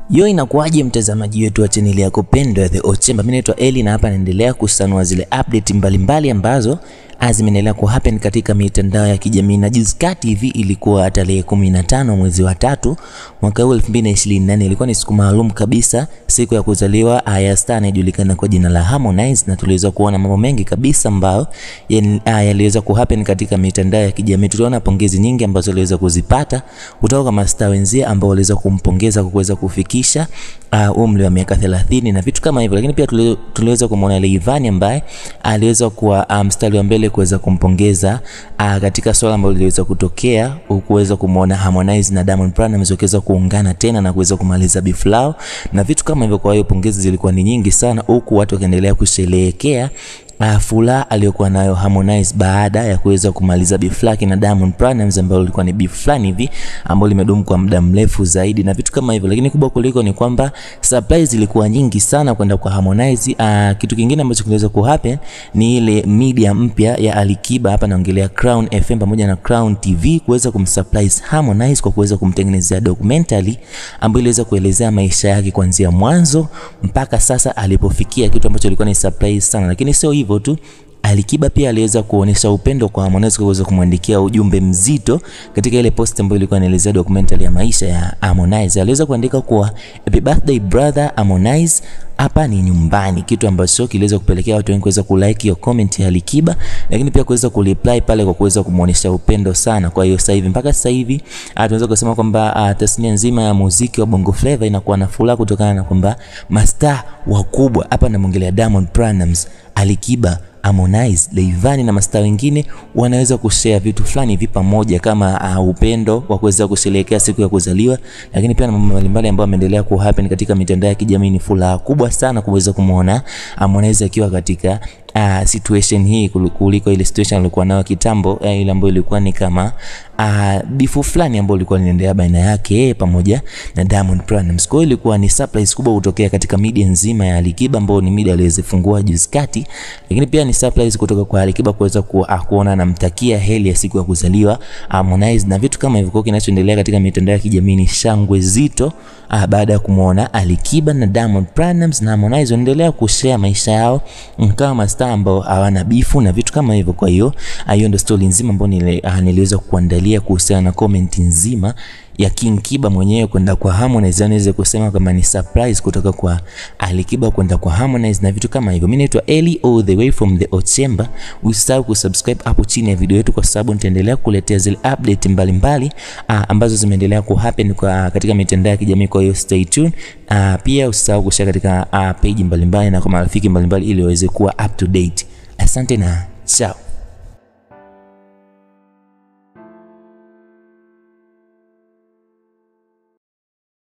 Yo, inakuwaje mtazamaji wetu wa chaneli yako pendwa ya The Ochemba? Mimi naitwa Eli na hapa naendelea kusanua zile update mbalimbali ambazo zimeendelea ku happen katika mitandao ya kijamii na juzi kati hivi ilikuwa tarehe 15 mwezi wa tatu mwaka huu 2024, ilikuwa ni siku maalum kabisa, siku ya kuzaliwa ya star anayejulikana kwa jina la Harmonize, na tuliweza kuona mambo mengi kabisa ambayo yaliweza ku happen katika mitandao ya kijamii. Tuliona pongezi nyingi ambazo aliweza kuzipata kutoka kwa mastaa wenzie ambao waliweza kumpongeza kwa kuweza kufikisha uh, umri wa miaka 30 na vitu kama hivyo, lakini pia tuliweza kumwona Leivani ambaye aliweza kuwa mstari um, wa mbele kuweza kumpongeza uh, katika swala ambalo liliweza kutokea, kuweza kumwona Harmonize na Diamond Platnumz wakiweza kuungana tena na kuweza kumaliza beef lao na vitu kama hivyo. Kwa hiyo pongezi zilikuwa ni nyingi sana, huku watu wakiendelea kusherehekea Uh, furaha aliyokuwa nayo Harmonize baada ya kuweza kumaliza beef lake na Diamond Platnumz ambalo lilikuwa ni beef fulani hivi ambalo limedumu kwa muda mrefu zaidi na vitu kama hivyo, lakini kubwa kuliko ni kwamba surprise ilikuwa nyingi sana kwenda kwa Harmonize. Uh, kitu kingine ambacho kiliweza ku happen ni ile media mpya ya Alikiba, hapa naongelea Crown FM pamoja na Crown TV kuweza kumsurprise Harmonize kwa kuweza kumtengenezea documentary ambayo iliweza kuelezea maisha yake kuanzia mwanzo mpaka sasa alipofikia, kitu ambacho ilikuwa ni surprise sana, lakini sio hivyo tu Alikiba pia aliweza kuonesha upendo kwa Harmonize kwa kuweza kumwandikia ujumbe mzito katika ile post ambayo ilikuwa inaelezea documentary ya maisha ya Harmonize. Aliweza kuandika kuwa happy birthday brother Harmonize, hapa ni nyumbani, kitu ambacho kiliweza kupelekea watu wengi kuweza kulike hiyo comment ya Alikiba, lakini pia kuweza kureply pale kwa kuweza kumuonesha upendo sana. Kwa hiyo sasa hivi mpaka sasa hivi tunaweza kusema kwamba tasnia nzima ya muziki wa Bongo Flava inakuwa na furaha kutokana na kwamba mastaa wakubwa hapa, namwongelea Diamond Platnumz, Alikiba Harmonize, Leivani na mastaa wengine wanaweza kushare vitu fulani hivi pamoja kama uh, upendo wa kuweza kusherehekea siku ya kuzaliwa, lakini pia na mambo mbalimbali ambayo yameendelea ku happen katika mitandao ya kijamii. Ni furaha kubwa sana kuweza kumuona Harmonize akiwa katika uh, situation hii kuliko ile situation alikuwa nayo kitambo, uh, ile ambayo ilikuwa ni kama uh, bifu fulani ambayo ilikuwa inaendelea baina yake yeye pamoja na Diamond Platnumz. Kwa hiyo ilikuwa ni surprise kubwa kutokea katika media nzima ya Alikiba ambayo ni media aliyozifungua juzi kati, lakini pia ni surprise kutoka kwa Alikiba kuweza ku, uh, kuona anamtakia heri ya siku ya kuzaliwa Harmonize na vitu kama hivyo. Kwa kinachoendelea katika mitandao ya kijamii ni shangwe zito uh, baada ya kumuona Alikiba na Diamond Platnumz na Harmonize wanaendelea kushare maisha yao kama mastaa ambao hawana bifu na vitu kama hivyo. Kwa hiyo hiyo ndio story nzima ambayo nili, uh, niliweza kuandalia kuhusiana na comment nzima ya King Kiba mwenyewe kwenda kwa Harmonize, anaweza kusema kama ni surprise kutoka kwa Alikiba kwenda kwa Harmonize na vitu kama hivyo. Mimi naitwa Eli all the way from the Ochemba. Usisahau kusubscribe hapo chini ya video yetu, kwa sababu nitaendelea kuletea zile update mbalimbali mbali, ambazo zimeendelea ku happen kwa katika mitandao ya kijamii. Kwa hiyo stay tuned. Uh, pia usisahau kushare katika uh, page mbalimbali mbali na kwa marafiki mbalimbali ili waweze kuwa up to date. Asante na ciao.